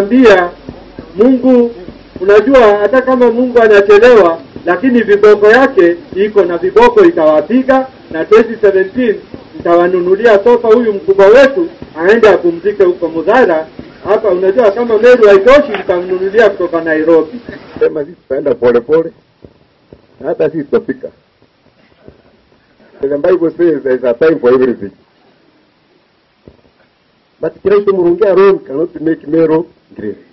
tunawaambia Mungu, unajua hata kama Mungu anachelewa, lakini viboko yake iko na viboko itawapiga, na 2017 nitawanunulia sofa huyu mkubwa wetu aende apumzike huko Mudhara. Hapa unajua kama Meru haitoshi, nitamnunulia kutoka Nairobi. Sema sisi tutaenda polepole na hata sisi tutafika. The Bible says there is a time for everything. But Christ Murungia alone cannot make Meru great.